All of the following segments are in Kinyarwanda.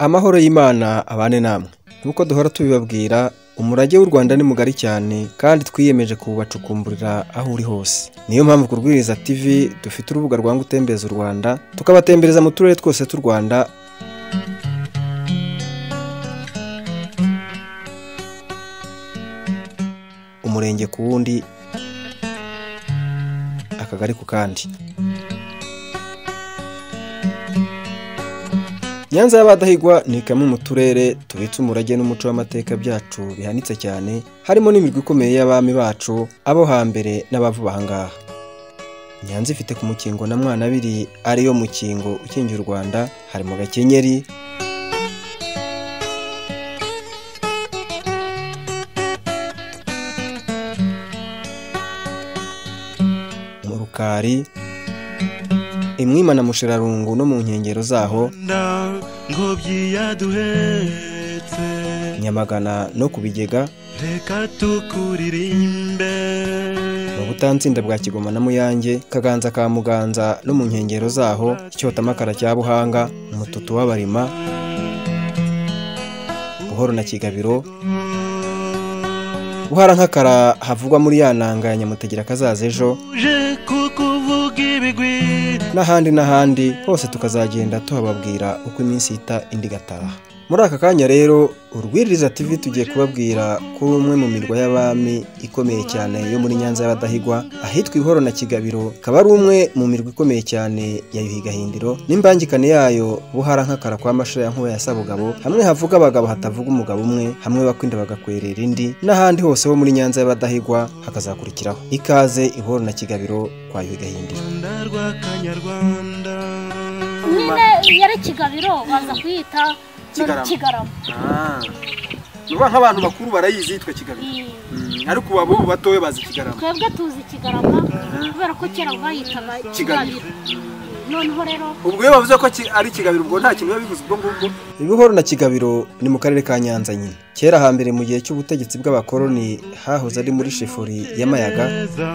amahoro y'imana abane namwe nk'uko duhora tubibabwira umurage w'u rwanda ni mugari cyane kandi twiyemeje kuwubacukumburira aho uri hose niyo mpamvu ku rwiriza tv dufite urubuga rwa ngo utembeza u rwanda tukabatembereza mu turere twose tw'u rwanda umurenge ku wundi akagari ku kandi nyanza y'abadahigwa ni kamwe mu turere tubitse umurage n'umuco w'amateka byacu bihanitse cyane harimo n'imirwi ikomeye y'abami bacu abo hambere n'abavuba aha ngaha nyanza ifite ku mukingo na mwana abiri ariyo mukingo ukingira u rwanda harimo gakenyeri mu rukari imwima na mushirarungu no mu nkengero zaho ngobyi yaduhetse nyamagana no ku bigega reka tukuririmbe mu butansinda bwa kigoma na muyange kaganza ka muganza no mu nkengero zaho icyotamakara cya buhanga umututu w'abarima buhoro na kigabiro buhara nk'akara havugwa muri ya nanga ya nyamutegera kazaza ejo uje kukuvuga ibigwi n'ahandi n'ahandi hose tukazagenda tuhababwira uko iminsi ihita indi igataha muri aka kanya rero urwiriza tv tugiye kubabwira kuri umwe mu mirwa y'abami ikomeye cyane yo muri nyanza y'abadahigwa ahitwa ihoro na kigabiro ikaba ari umwe mu mirwa ikomeye cyane ya yuhi gahindiro n'imbangikane yayo buhara nk'akara kwa mashira ya nkuba ya sabugabo hamwe havuga abagabo hatavuga umugabo umwe hamwe bakwinda bagakwerera indi n'ahandi hose ho muri nyanza y'abadahigwa hakazakurikiraho ikaze ihoro na kigabiro kwa yuhi gahindiro rwanda rw'akanyarwanda nyine iyo ari kigabiro baza kuyita Kigarama. none kigarama nuba nk'abantu bakuru barayizi yitwa kigabiro Iyi. ariko ubu abo batoya bazi kigarama twebwe tuzi kigarama kubera ko kera bayitaga Kigabiro. kigabiro noneho rero ubwo iyo bavuze ko ki- ari kigabiro ubwo nta kintu biba bivuze ubwo ngubwo ibihoro na kigabiro ni mu karere ka nyanza nyine kera hambere mu gihe cy'ubutegetsi bw'abakoloni hahoze ari muri shifuri y'amayaga neza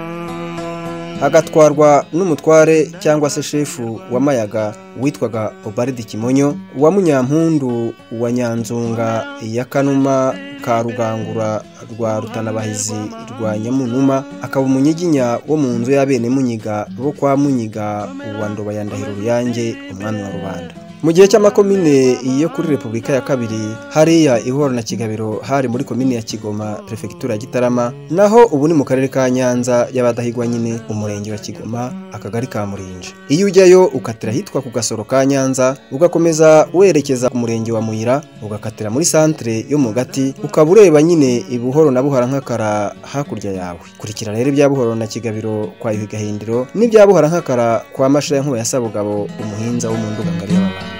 hagatwarwa n'umutware cyangwa se shefu wa mayaga witwaga obaridi kimonyo wa munyampundu wa nyanzunga ya kanuma ka rugangura rwa rutanabahizi rwa nyamunuma akaba umunyiginya wo mu nzu y'abene munyiga bo kwa munyiga wa ndoba ya ndahiro ruyange umwami wa rubanda mu gihe cy'amakomine yo kuri repubulika ya kabiri hariya ihoro na kigabiro hari muri komine ya kigoma perefegitura ya gitarama naho ubu ni mu karere ka nyanza y'abadahigwa nyine umurenge wa kigoma akagari ka murinja iyo ujyayo ukatira ahitwa ku gasoro ka nyanza ugakomeza werekeza ku murenge wa muyira ugakatira muri santere yo mu gati ukaba ureba nyine ibuhoro na buhara nk'akara hakurya yawe kurikira rero ibya buhoro na kigabiro kwa yuhi gahindiro n'ibya buhara nk'akara kwa mashira ya nkuba ya sabugabo umuhinza wo mu ndugangari y'ababanda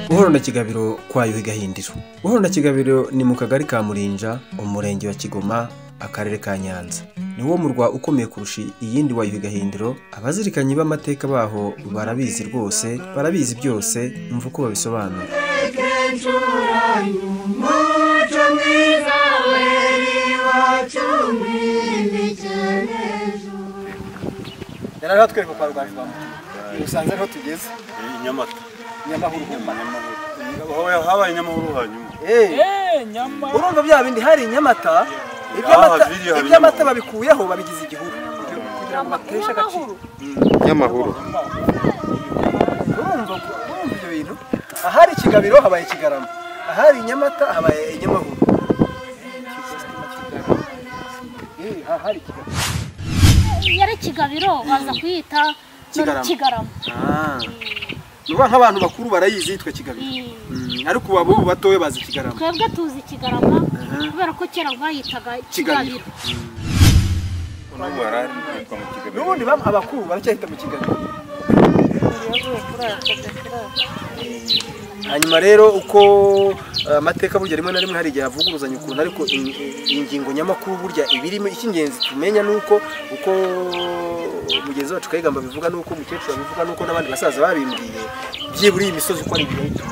buhoro na kigabiro kwa yuhi gahindiro buhoro na kigabiro ni mu kagari ka murinja umurenge wa kigoma akarere ka nyanza ni wo murwa ukomeye kurusha iyindi wa yuhi gahindiro abazirikanyi b'amateka baho barabizi rwose barabizi byose mva uko babisobanura yari ariho atwereka kwa rwandwamo usanze ariho tugeze Eh, Nyamata. nyamahoro Hoya habaye Nyamahoro hanyuma. urumva bya bindi hari inyamata iby'amata- biri, hari iby'amata inyamahoro. babikuyeho babigize igihuru kugira ngo bateshe agaciro nyamahoro urumva urumva ibyo bintu ahari ikigabiro habaye ikigarama ahari inyamata habaye inyamahoro iyo ari kigabiro baza kuyita none Kigarama. kigarama nuba nk'abantu bakuru barayizi yitwa kigabiro Iyi. ariko ubu abo batoya bazi ikigarama twebwe tuzi kigarama kubera ko kera bayitaga Kigabiro. kigabiro n'ubu harari yitwa mu kigamiro n'ubundi bam- abakuru baracyahita mu kigabiro hanyuma rero uko eh, amateka burya rimwe na rimwe hari igihe avuguruzanya ukuntu ariko in- in- ingingo nyamakuru burya ibirimo icy'ingenzi tumenya ni uko uko mugenzi wacu kayigamba abivuga n'uko umukecuru abivuga n'uko n'abandi basaza babimbwiye byibura iyi misozi uko ari ibintu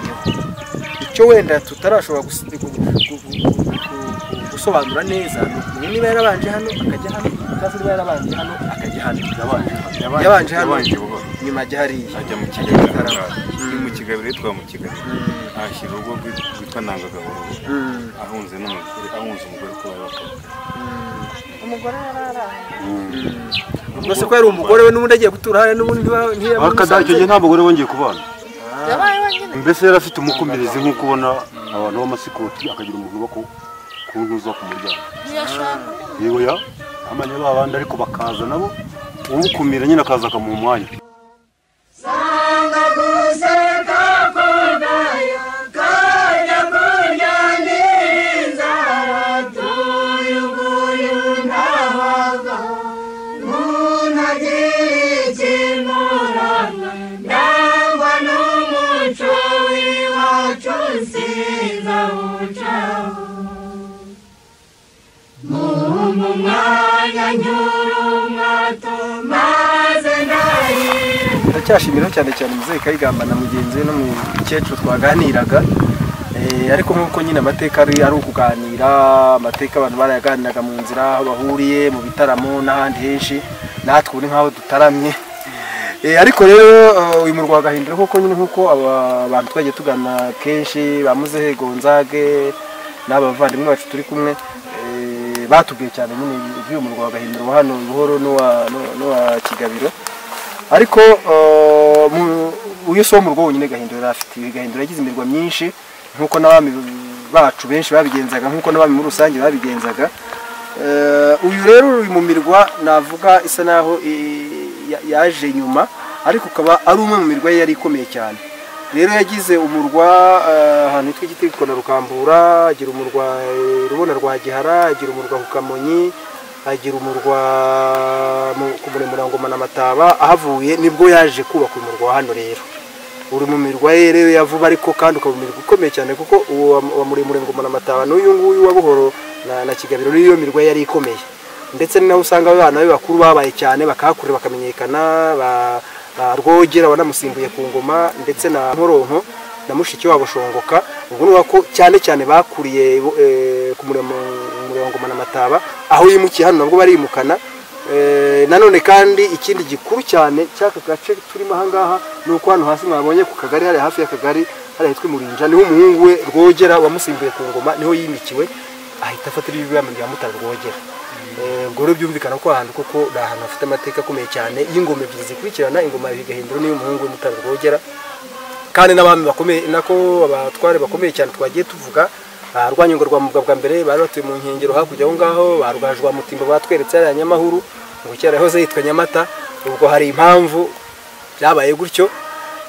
icyo wenda tutarashobora gus- gu- gu- gu- gu- gu- gusobanura neza ni ukumenya niba yarabanje hano akajya hano cyangwa se niba yarabanje hano akajya hano yabanje hano yabanje buhoro nyuma ajya hariya ajya mu kigabiro Karama. ngaha. ni mu kigabiro yitwa mu kigabiro ahashyira urugo rwit- rwitwa ntangagahoro Mm. ahunze n'umugore ahunze umugore kuba bakaba umugore yari araye ubwo se ko yari umugore we n'ubundi agiye gutura hariya n'ubundi ntiba- akada icyo ntiyamusanze gihe nta mugore wongeye kubana yabaye wenyine mbese yari afite umukumirizi nk'uko ubona abantu b'amasikoti akagira umuntu uba ku- ku ntuza ku muryango ntiyashaka undi yewe ya amanya ba bandi ariko bakaza nabo umukumira nyine akaza akamuha umwanya ndacyashimira cyane cyane muzehe kayigamba na mugenzi we n'umukecuru twaganiraga Eh, ariko nk'uko nyine amateka ari ari ukuganira amateka abantu barayaganiraga mu nzira aho bahuriye mu bitaramo n'ahandi henshi natwe ubu ni nk'aho dutaramye Eh, ariko rero eh, uyu murwa wa Gahindiro koko nyine nk'uko aba- abantu twagiye tugana kenshi ba muzehe gonzage n'abavandimwe bacu turi kumwe eh, batubwiye cyane nyine iby'uyu murwa wa Gahindiro wa hano buhoro n'uwa n'uwa- n'uwa kigabiro ariko eh, mu- uyu si wo murwa wonyine gahindura yari afite Iyi gahindura yagize imirwa myinshi nk'uko n'abami bacu benshi babigenzaga nk'uko n'abami muri rusange babigenzaga Eh, uyu rero uri mu mirwa navuga isa naho i- ya- yaje nyuma ariko ukaba ari umwe mu mirwa ye yari ikomeye cyane rero yagize umurwa eh, ahantu hitwa igitiriko na rukambura agira umurwa eh, rubona rwa gihara agira umurwa ku kamonyi agira umurwa mu- ku muremure ngoma na mataba ahavuye nibwo yaje kubaka umurwa wa hano rero uri mu mirwa ye rero ya vuba ariko kandi ukaba umurwa ukomeye cyane kuko uwo wa- wa muremure ngoma na mataba n'uyu nguyu wa buhoro na, na kigabiro n'iyo mirwa ye yari ikomeye ndetse ni naho usanga abana be bakuru babaye cyane bakahakurira bakamenyekana ba, ba rwogera wanamusimbuye ku ngoma ndetse na nkoronko na mushiki wabo shongoka ubwo ni ko cyane cyane bakuriye eh, ku muremure umurongo na mataba aho yimukiye hano nabwo barimukana Eh, nanone kandi ikindi gikuru cyane cy'aka gace turimo ahangaha ni uko hano hasi mwabonye ku kagari hariya hafi y'akagari hariya hitwa murinja niho umuhungu we rwogera wamusimbuye ku ngoma niho yimikiwe ahita afatira ibibirambo bya mutara rwogera Eh, ubwo rero byumvikana ko ahantu koko ni ahantu hafite amateka akomeye cyane y'ingoma ebyiri zikurikirana ingoma ya bigahindura n'iy'umuhungu we mutara rwogera kandi n'abami bakomeye nako abatware bakomeye cyane twagiye tuvuga ah, rwanyonga rwa mubwa bwa mbere bari batuye mu nkengero hakurya aho ngaho ba rwajwa mutimbo batweretse hariya nyamahuru ngo kera yahoze yitwa nyamata ubwo hari impamvu byabaye gutyo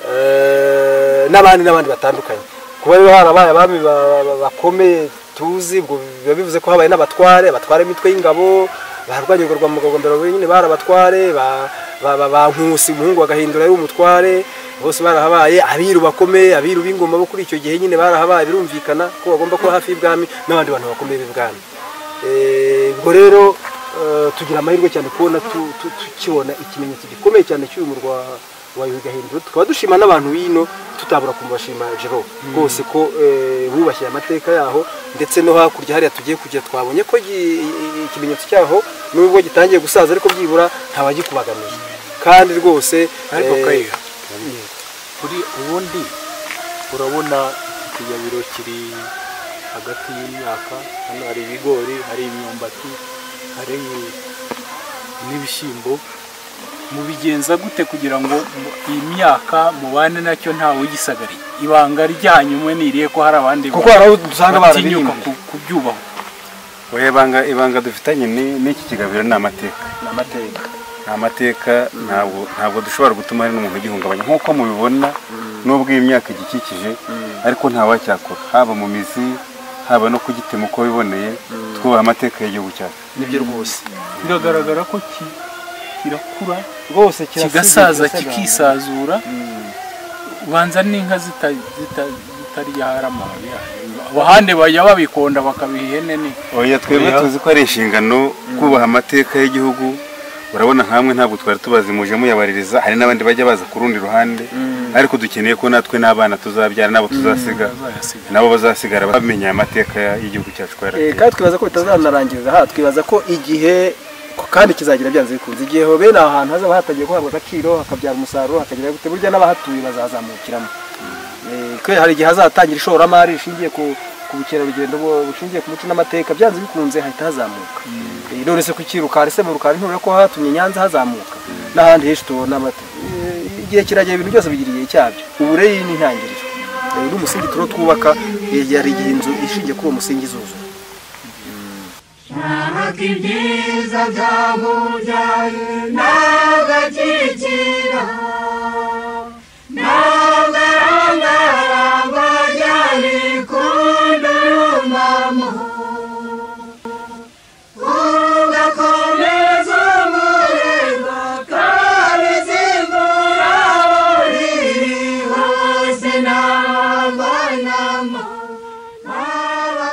eh, n'abandi n'abandi batandukanye kuba rero harabaye abami ba- ba- bakomeye tuzi ubwo biba bivuze ko habaye n'abatware abatware imitwe y'ingabo ba rwanyonga rwa mugabo mbere wenyine bari abatware ba- ba- ba- ba nkusi umuhungu bagahindura yari umutware bose barahabaye abiru bakomeye abiru b'ingoma bo kuri icyo gihe nyine barahabaye birumvikana ko bagomba kuba hafi y'ibwami n'abandi bantu bakomeye b'ibwami Eh, ubwo rero eh, tugira amahirwe cyane kubona tu- tu- tukibona ikimenyetso gikomeye cyane cy'uyu murwa wa Yuhi Gahindiro tukaba dushima n'abantu bino tutabura kumubashima Jero rwose ko eh, bubashye amateka yaho ndetse no hakurya hariya tugiye kujya twabonye ko gi- ikimenyetso cyaho nubwo gitangiye gusaza ariko byibura ntabagikubagamiye kandi rwose ariko eh, kayiga kuri ubundi urabona ikigabiro kiri hagati y'imyaka hano hari ibigori hari imyumbati hari n'ibishyimbo mubigenza gute kugira ngo mu- iyi myaka mubane nacyo nta wugisagariye ibanga ryanyu mwe niriye ko hari abandi kuko hari aho dusanga batinyuka barabirimbye ku- kubyubaho oya ibanga ibanga dufitanye ni- n'iki kigabiro ni amateka ni amateka nta mateka ntabwo ntabwo dushobora gutuma hari n'umuntu ugihungabanya nk'uko mubibona n'ubwo iyi myaka igikikije ariko nta wacyakora haba mu mizi haba no kugitema uko biboneye twubaha amateka y'igihugu cyacu nibyo rwose biragaragara ko ki- kirakura rwose kigasaza kikisazura ubanza n'inka zita- zita- zitaryara amababi yayo abahande bajya babikonda bakabiha ihene ni oya twebwe tuzi ko ari inshingano kubaha amateka y'igihugu urabona nkamwe ntabwo twari tubazi muje muyabaririza hari n'abandi bajya baza ku rundi ruhande ariko dukeneye ko natwe n'abana tuzabyara nabo tuzasiga bazayasiga. nabo bazasigara bamenya amateka y'igihugu cyacu Eh, twaragiye kandi twibaza ko bitazanarangiriza aha twibaza ko igihe ko kandi kizagira byanze bikunze igihe hobe ni ahantu hazaba hatangiye guhabwa agaciro hakabyara umusaruro hakagira gute burya n'abahatuye bazazamukiramo Eh, kubera hari igihe hazatangira ishoramari rishingiye ku ku bukerarugendo bu- bushingiye ku muco n'amateka byanze bikunze hahita hazamuka Eh, none se ku kirukari se mu rukari nturure ko hatumye i nyanza hazamuka n'ahandi henshi tubona amata Eh, igihe kiragera ibintu byose bigira igihe cyabyo ubureyi ni intangiriro Eh, n'umusingi turiho twubaka eh, hari igihe inzu ishingiye kuri uwo musingi izuzura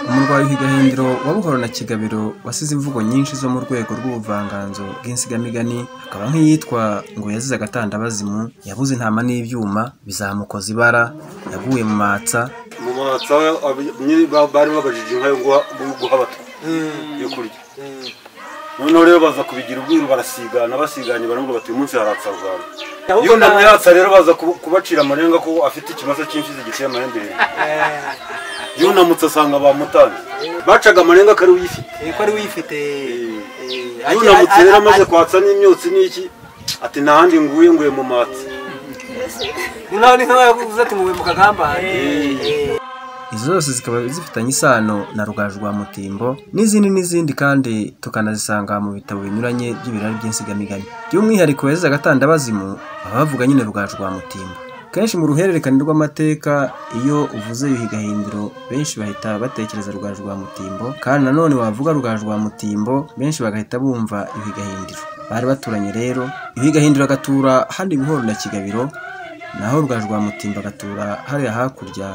umurwayi w'igahindiro wa buhoro na kigabiro wasize imvugo nyinshi zo mu rwego rw'ubuvanganzo bw'insigamigani hakaba nk'iyitwa ngo yazize agatandabazimu yabuze intama n'ibyuma bizamukoza ibara yaguye mu matsa mu matsa abanye- ba- bari babajije inka yo guha- guha abato yo kurya noneho rero baza kubigira ubwiru barasigana basiganye baravuga bati uyu munsi haratsa u rwanda iyo umuntu yatsa rero baza kubu- kubacira amarenga ko afite ikimaso cy'imfizi giteye amahembe hejuru yunamutse asanga bamutanze bacaga amarenga ko ari uyifite ko ari uyifite yunamutse rero amaze kwatsa n'imyotsi n'iki ati nta handi nguye nguye mu matsi noneho ni nk'aho yavuze ati muwe mu kagambane izo zose zikaba zifitanye isano na rugaju rwa mutimbo n'izindi n'izindi kandi tukanazisanga mu bitabo binyuranye by'ibirari by'insigamigani by'umwihariko yazize agatandabazimu baba bavuga nyine rugaju rwa mutimbo kenshi mu ruhererekane rw'amateka iyo uvuze yuhi gahindiro benshi bahita batekereza rugaju rwa mutimbo kandi nanone wavuga rugaju rwa mutimbo benshi bagahita bumva yuhi gahindiro bari baturanye rero yuhi gahindiro agatura hano buhoro na kigabiro naho rugaju rwa mutimba agatura hariya hakurya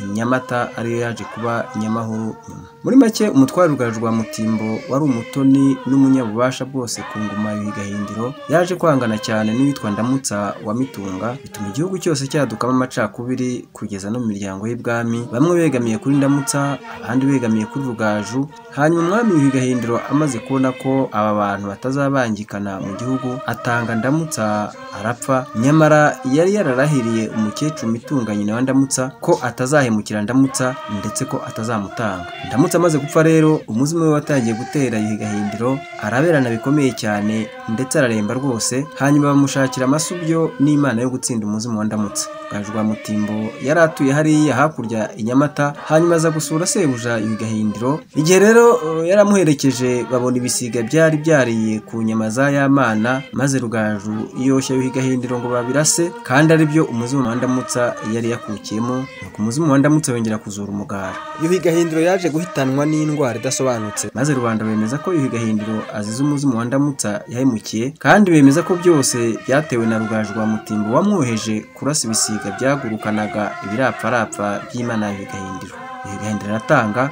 inyamata ariyo yaje kuba inyamahoro nyuma muri make umutware rugaju rwa mutimbo wari umutoni n'umunyabubasha bwose ku ngoma y'igahindiro yaje kwangana cyane n'uwitwa ndamutsa wa mitunga bituma igihugu cyose cyadukamo amacakubiri kugeza no mu miryango y'ibwami bamwe begamiye kuri ndamutsa abandi begamiye kuri rugaju hanyuma umwami w'igahindiro amaze kubona ko aba bantu batazabangikana mu gihugu atanga ndamutsa arapfa nyamara yari yararahiriye umukecuru mitunga nyina wa ndamutsa ko atazahemukira ndamutsa ndetse ko atazamutanga ndamutsa amaze gupfa rero umuzimu we watangiye gutera igahindiro araberana bikomeye cyane ndetse araremba rwose hanyuma bamushakira amasubyo n'imana yo gutsinda umuzimu wa ndamutsa rugaju rwa mutimbo yari atuye hariya hakurya i nyamata hanyuma aza gusura sebuja igahindiro igihe rero eh, yaramuherekeje babona ibisiga byari byariye ku nyama za yamana maze rugaju yoshya igahindiro ngo babirase kandi aribyo umuzimu wa ndamutsa yari yakukiyemo nuko umuzimu wa ndamutsa yongera kuzura umugara yuhi gahindiro yaje guhitanwa n'indwara idasobanutse maze rubanda bemeza ko yuhi gahindiro azize umuzimu wa ndamutsa yahemukiye kandi bemeza ko byose byatewe na rugaju rwa mutimbo wamwoheje kurasa ibisiga byagurukanaga ibirapfarapfa by'imana ya yuhi gahindiro yuhi gahindiro aratanga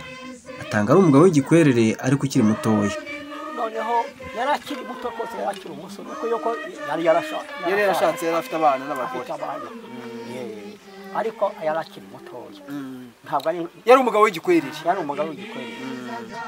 atanga ari umugabo w'igikwerere ariko ukiri mutoya noneho yari akiri muto rwose yari akiri umusore kuko yuko yari yarashatse yari yarashatse yari afite abana n'abagore afite abana Yeah. ariko yari akiri mutoya ntabwo ari yari umugabo w'igikwerere yari umugabo w'igikweri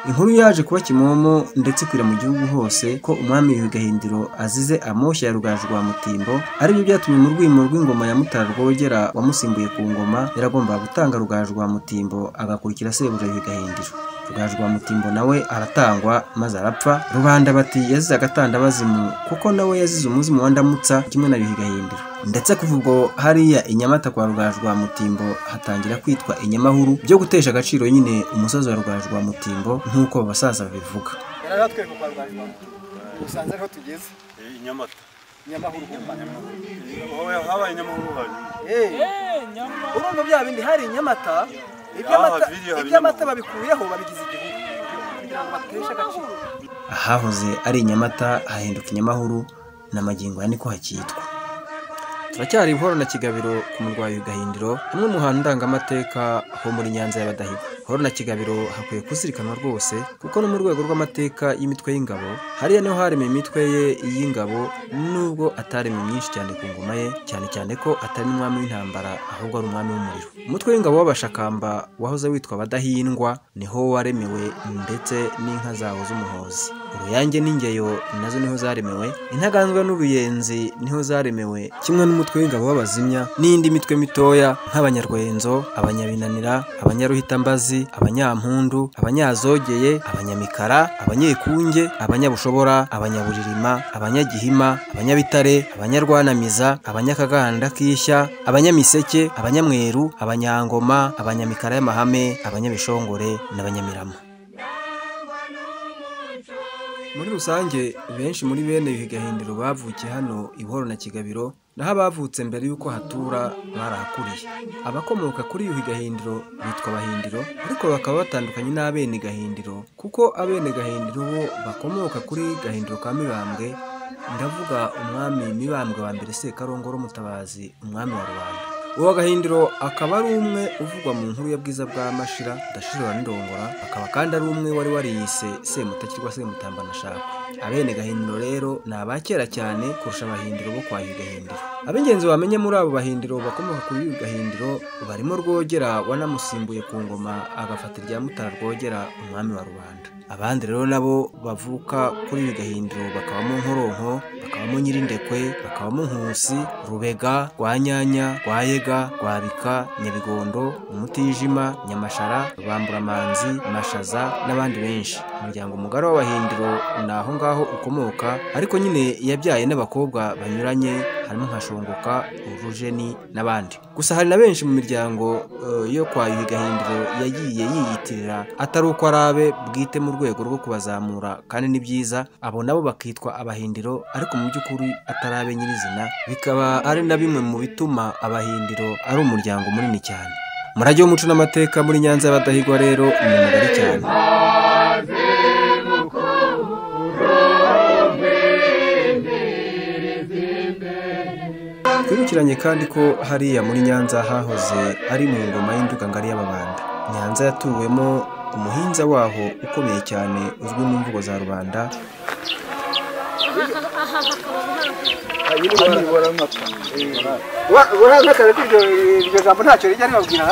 inkuru yaje kuba kimomo ndetse ikwira mu gihugu hose ko umwami w'igahindiro azize amoshya ya rugaju rwa mutimbo aribyo byatumye mu rwimo rw'ingoma ya mutara rwogera wamusimbuye ku ngoma yaragombaga gutanga rugaju rwa mutimbo agakurikira sebuja w'igahindiro rugaju rwa mutimbo nawe aratangwa maze arapfa rubanda bati yazize agatandabazimu kuko nawe yazize umuzimu wa ndamutsa kimwe na yuhi gahindiro ndetse kuva ubwo hariya inyamata kwa rugaju rwa mutimbo hatangira kwitwa inyamahuru byo gutesha agaciro nyine umusozi wa rugaju rwa mutimbo nk'uko basaza babivuga yari atwereka kwa rwanda usanze ariho tugeze inyamata nyamahuru nyamahuru habaye inyamahoro hanyuma urumva bya bindi hari inyamata iby'amata- biriya iby'amata binyamahoro. babikuyeho babigize igihugu kugira ngo bateshe agaciro ahahoze ari inyamata hahinduka inyamahuru n'amagingo ya niko hakitwa turacyari buhoro na kigabiro ku murwayi w'igahindiro hamwe mu hantu ndangamateka ho muri nyanza y'abadahigwa horo na kigabiro hakwiye kuzirikanwa rwose kuko no mu rwego rw'amateka y''imitwe y'ingabo hariya niho haremye imitwe ye y'ingabo nubwo ataremye myinshi cyane ku ngoma ye cyane cyane ko atari n'umwami w'intambara ahubwo ari umwami w'umuriro umutwe w'ingabo w'abashakamba wahoze witwa abadahindwa niho waremewe ndetse n'inka zawo z'umuhozi uruyange n'ingeyo nazo niho zaremewe intaganzwa n'uruyenzi niho zaremewe kimwe n'umutwe w'ingabo w'abazimya n'indi mitwe mitoya nk'abanyarwenzo abanyabinanira abanyaruhitambazi abanyampundu abanyazogeye abanyamikara abanyekunge abanyabushobora abanyaburirima abanyagihima abanyabitare abanyarwanamiza abanyakaganda k'ishya abanyamiseke abanyamweru abanyangoma abanyamikara y'amahame abanyabishongore n'abanyamirama muri rusange benshi muri bene ibi gahindiro bavukiye hano ibuhoro na kigabiro naho abavutse mbere y'uko hatura barahakuriye abakomoka kuri yuhi gahindiro bitwa abahindiro ariko bakaba batandukanye n'abene gahindiro kuko abene gahindiro bo bakomoka kuri gahindiro ka mibambwe ndavuga umwami mibambwe wa mbere sekarongoro mutabazi umwami wa rubanda uwo gahindiro akaba ari umwe uvugwa mu nkuru ya bwiza bwa mashira ndashirira n'indongora akaba kandi ari umwe wari wariyise semutakirwa semutambanashakwe abene gahindiro rero ni aba kera cyane kurusha abahindiro bo kwa gahindiro ab'ingenzi wamenya muri abo bahindiro bakomoka kuri uyu gahindiro barimo rwogera wanamusimbuye ku ngoma agafata irya mutara rwogera umwami wa rubanda abandi rero nabo bavuka kuri uyu gahindiro bakabamo nkoronko bakabamo nyirindekwe bakabamo nkusi rubega rwanyanya rwayega rwabika nyabigondo umutijima nyamashara bamburamanzi mashaza n'abandi benshi umuryango mugari w'abahindiro ni aho ngaho ukomoka ariko nyine yabyaye n'abakobwa banyuranye harimo nka shongoka urujeni n'abandi gusa hari na benshi mu miryango eh, yo kwa yuhi gahindiro yagiye yiyitirira atari uko ari abe bwite mu rwego rwo kubazamura kandi ni byiza abo nabo bakitwa abahindiro ariko mu by'ukuri atari abe nyirizina bikaba ari na bimwe mu bituma abahindiro ari umuryango munini cyane umurage w'umuco n'amateka muri nyanza y'abadahigwa rero ni mugari cyane twibukiranye kandi ko hariya muri nyanza hahoze ari mu ngoma y'induga ngari y'ababanda nyanza yatuwemo umuhinza waho ukomeye cyane uzwi mu mvugo za rubanda aha hakaba ubuhanzi burankakare ko iryo iryo jambo ntacyo rijya ribabwira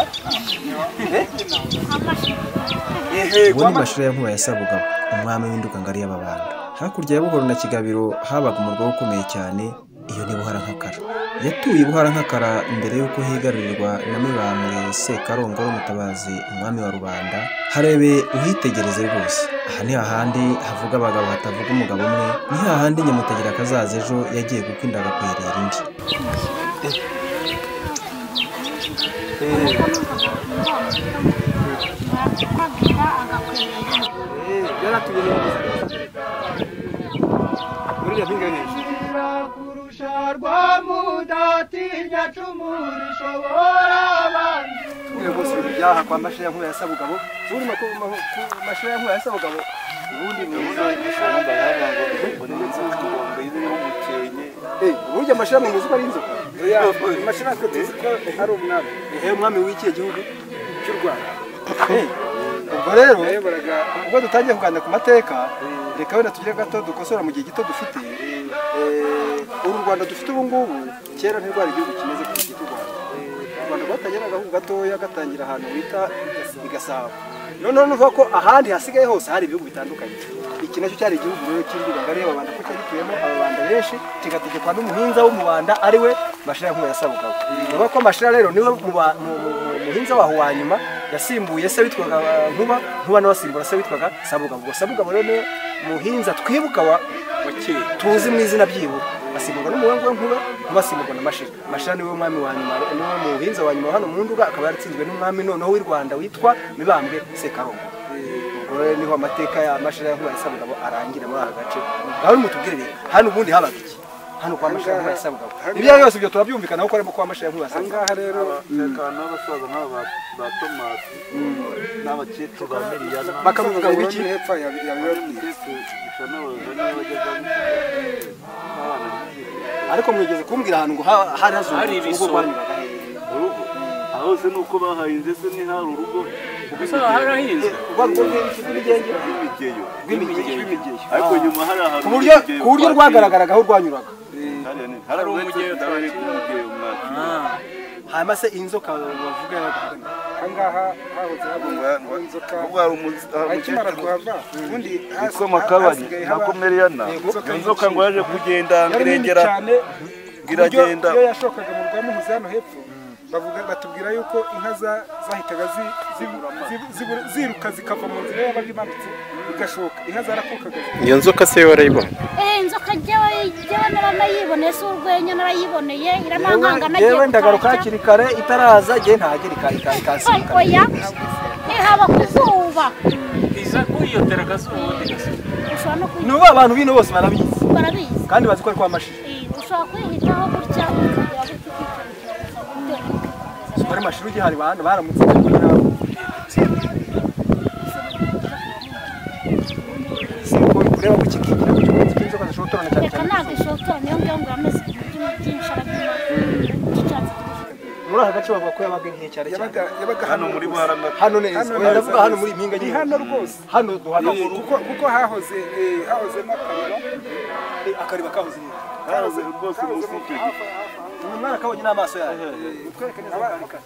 uwo ni mashira ya nkuba yasabuga umwami w'induga ngari y'ababanda hakurya ya buhoro na kigabiro habaga umurwa ukomeye cyane iyo ni buharankakara yatuye buharankakara mbere y'uko higarurirwa na mibambwe sekarongoro mutabazi umwami wa rubanda harebe uhitegereze rwose aha ni hahandi havuga abagabo hatavuga umugabo umwe ni hahandi nyamutegera akazaza ejo yagiye kuko inda agakwerera indi arakubwira agakwirira rwose ibintu byaha kwa mashira ya nkuba ya sabugabo ubundi ma- ku- ma- ku mashira ya nkuba ya sabugabo ubundi ni Eh, uburyo amashira mu mizi uko ari inzoka Oya, amashira twe tuzi ko ari umwami ehe umwami w'ikihe gihugu cy'u rwanda Eh, ubwo rero ubwo dutangiye kuganira ku mateka reka wenda tugire gato dukosora mu gihe gito dufite Eh, uru rwanda dufite ubu ngubu kera ntirwari igihugu kimeze ku cy'u rwanda u rwanda rwatangira agahugu gatoya gatangira ahantu bita i gasabo noneho nuvuga ko ahandi hasigaye hose hari ibihugu bitandukanye iki nacyo cyari igihugu rero cy'induga ngari y'ababanda ko cyari gituyemo ababanda benshi kigategekwa n'umuhinza w'umubanda ari we mashira nk'uwo yasabugabo uvuga ko mashira rero niwe muba- mu- mu- mu- umuhinza waho wa nyuma yasimbuye se witwaga nkuba nkuba nawe asimbura se witwaga sabugabo ubwo sabugabo rero niwe muhinza twibuka wa tuzi mu izina ry'iwe asimburwa n'umuhungu we nkuba nkuba asimburwa na mashira mashira niwe mwami wa nyuma niwe muhinza wa nyuma hano mu nduga akaba yaratsinzwe n'umwami noneho w'i rwanda witwa mibambwe sekarongo ubwo rero niho amateka ya mashira ya nkuba ya sabugabo arangira muri aka gace aho nimutubwire rero hano ubundi habaga iki hano kwa mashira ya nkuba ya sabugabo ibyo ari byo byose ibyo turabyumvikanaho ko arimo kwa mashira ya nkuba ya sabugabo ahangaha rero tekana n'abasaza nk'aba ba- ba tomasi n'abakecuru ba miriyana bakavuga ngo iki hepfo ya ya Bironi. gusa n'abayobozi niba bageze aho n'abana bizihiwe. ariko mwigeze kumbwira ahantu ngo ha- hari Hari hazunguruka ubwo ibiso. rwanyuraga urugo aho hose ni uko bahahinze se ntihari urugo gusa harahinzwe rw'imigeyo rw'imigeyo ariko nyuma hari ahantu ku buryo ku buryo rwagaragaraga aho rwanyuraga hari umugeyo cyane rw'umugeyo hanyuma se inzoka bavuga yarakugana ahangaha hahutse hagomba inzoka akimara kuhava ubundi ko makabari nako meriyana inzoka ngo yaje kugenda ngirengera iragenda iragenda iyo yashokaga mu rwamuhuza hano hepfo bavuga batubwira yuko inka za- zahitaga zi- zi- zi- zibura- ziruka zikava mu nzira yabaga imanutse igashoka inka zarakukaga iyo nzoka se warayibonye Eh, inzoka jyewe jyewe naranayiboneye si urwenya narayiboneye iramankanga yewe nagiye ndagaruka gutashya. hakiri kare itaraza igihe ntahagera ika- ika- ikasimbuka oya ihaba ku zuba iza kwiyotera akazuba ubundi igasuka ushobora no kuyi- ni ubu abantu bino bose barabizi barabizi kandi bazi ko ari kwa mashini Eh, ushobora kwihitaho gutya ukagira gutya ukicara gusa gute. ari mashini ugihari abantu baramutse bari nabo si uko ureba ko ikigira ku cyuma cy'inzoka zishobora gutorana cyane reka cyane ntabwo ishotora niyo ngiyo ngo yameze ku buryo byinshi arabyina cy'icyatsi kibisi muri aka gace bavuga ko yabaga nke cyane cyane yabaga yabaga hano muri barama hano neza Hano oya neza. ndavuga hano muri iyi mpinga ni nyine hano rwose hano duhana kuko kuko hahoze eh, hahoze n'akarira akariba kahoze neza hahoze rwose munsi y'icyo giti uyu mwana kabonye n'amaso yayo utwereke neza aho karika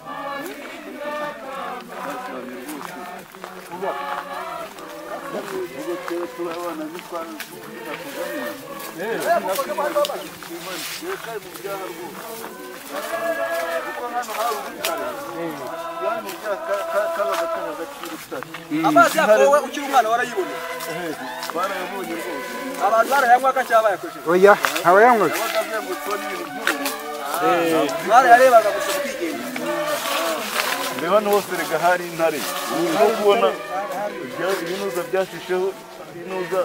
amazi yako wowe ukiri umwana warayibona abantu barayanywaga cyangwa bayakoresheje oya ntabayanywe barayarebaga gusa ukigenda reba hano hose reka hari intare urimo kubona ibya- ibinuza byashisheho ibinuza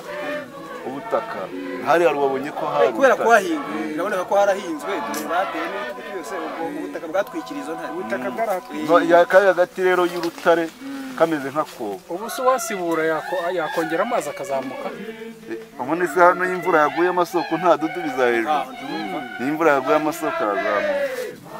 ubutaka hari hari wabonye ko hari kubera ubutaka. kuhahinga biraboneka ko harahinzwe bateye n'ibiti byose ubwo ubutaka bwatwikira izo ntare ubutaka bwarahatwiye No, ya- kari hagati rero y'urutare kameze nk'akobo ubu se uwasibura yako- yakongera amazi akazamuka ubona se hano iyo imvura yaguye amasoko nta dudu bizahejuru iyo imvura yaguye amasoko arazamuka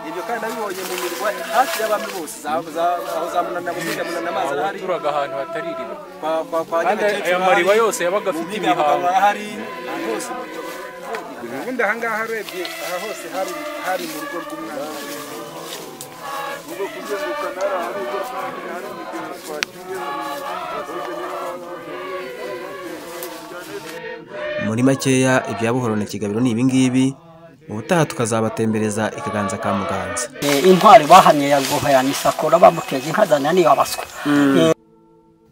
ibyo kandi nabibonye mu mirwa hafi y'abami bose za- za- aho za munana muhinga munana amazi arahari yaturaga ahantu hatari iriba kwa kwa kwa kandi aya mariba yose yabaga afite imihango imihango arahari ahantu hose ubundi ahangaha arebye aha hose hari hari mu rugo rw'umwana muri makeya ibya buhoro na kigabiro ni ibingibi ubutaha tukazabatembereza ikiganza ka muganza intwari bahamye ya ngoha ya nisakura bamuteje inkazana niyo abaswa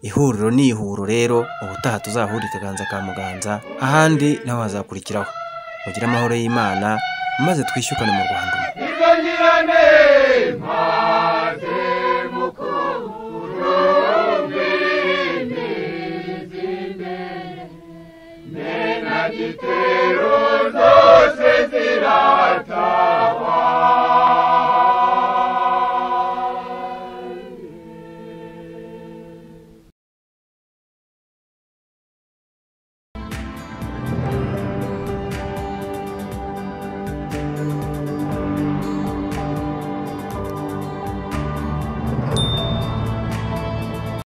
ihuriro ni ihuro rero ubutaha tuzahura ikiganza ka muganza ahandi naho hazakurikiraho mugire amahoro y'imana maze twishyukane mu rwanda umwe zirata